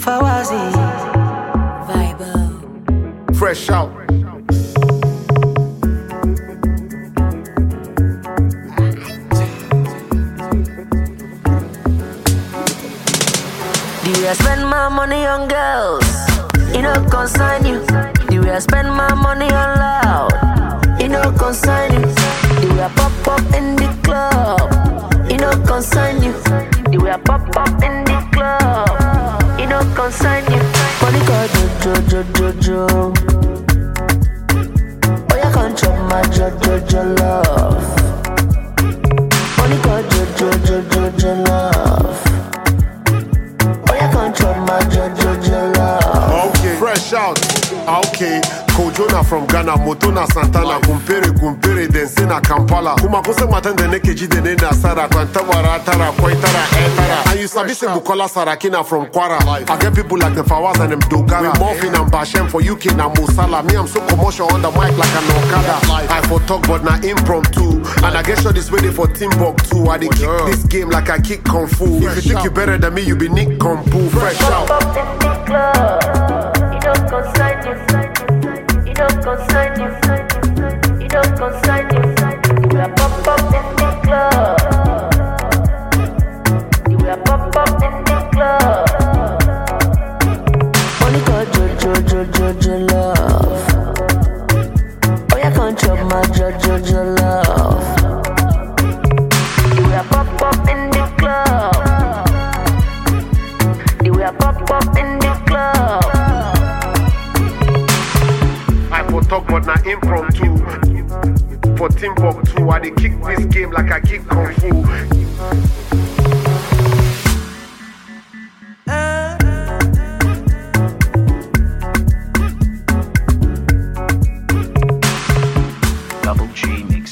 Fawazi. Vibe. Fresh out. The way I spend my money on girls, it no concern you. The way I spend my money on loud, it no concern you. The way I pop up in the club, it no concern you. The way I pop up in the club, it no concern you. Money call jo jo jo jo jo. Oh yeah, control my jo jo jo love. Money call jo jo jo jo jo love. Oh yeah, control my jo jo jo love. Okay. Fresh out. Ah, Okay. Kojona from Ghana, Motona Santana, Kumpere Kumpere, Dense na Kampala. Kuma kuse matan da nake ji da ne na Sara, kwanta wara tara, kwai tara, eh tara. And you sabi say Bukola Sarakina from Kwara. I get people like the Fawaz and them Dogara. Morphin and Bashem for UK na Musala. Me I'm so commercial on the mic like an Okada. I for talk but na impromptu. And I get sure this way for Timbuktu. I dey kick this game like I kick Kung Fu. If you think you better than me, you be Nick Kung Fu. Fresh out. Pop up in the club, it don't concern you. It don't concern you. It don't concern you. You will pop up in the club. You will pop up in the club. Money call jo jo jo jo jo love. Oh yeah, control my jo jo jo love. You will pop up in the club. The way I pop up in the club. I for talk but na impromptu. For Timbuktu, I dey kick this game like I kick Kung Fu. Double G Mix.